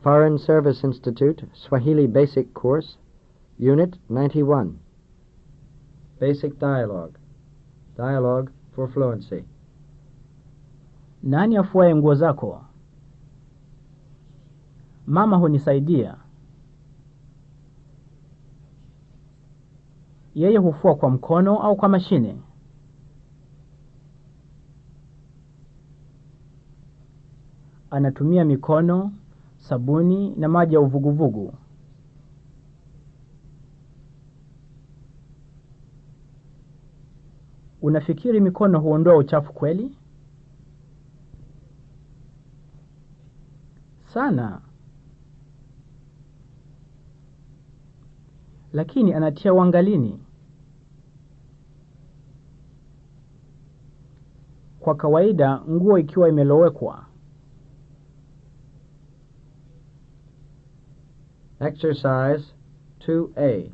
Foreign Service Institute Swahili Basic Course, Unit 91. Basic Dialogue. Dialogue for Fluency. Nani afuaye nguo zako? Mama hunisaidia. Yeye hufua kwa mkono au kwa mashine? Anatumia mikono, sabuni na maji ya uvuguvugu. Unafikiri mikono huondoa uchafu kweli? Sana. Lakini anatia wangalini. Kwa kawaida nguo ikiwa imelowekwa. Exercise 2A.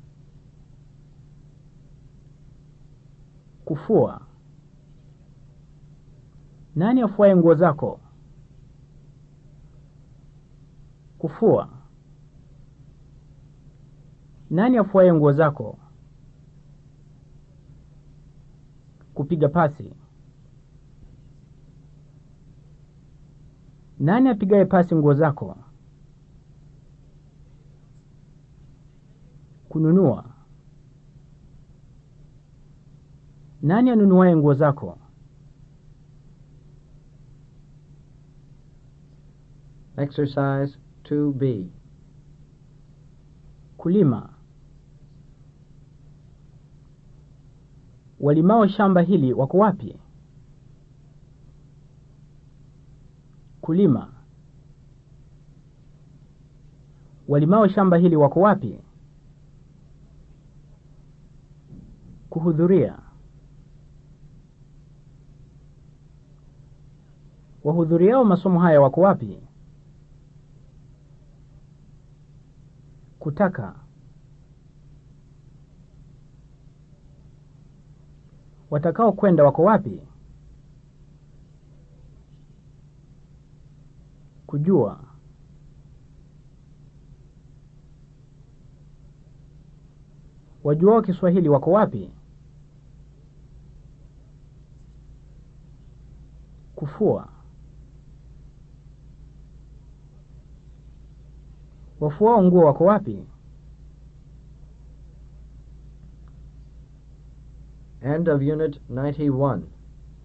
Kufua. Nani afuaye nguo zako? Kufua. Nani afuaye nguo zako? Kupiga pasi. Nani apigaye pasi nguo zako? Kununua. Nani anunuaye nguo zako? Exercise 2B. Kulima. Walimao shamba hili wako wapi? Kulima. Walimao shamba hili wako wapi? Kuhudhuria. Wahudhuriao masomo haya wako wapi? Kutaka. Watakao kwenda wako wapi? Kujua. Wajuao Kiswahili wako wapi? Kufua. Wafuao nguo wako wapi? End of Unit 91.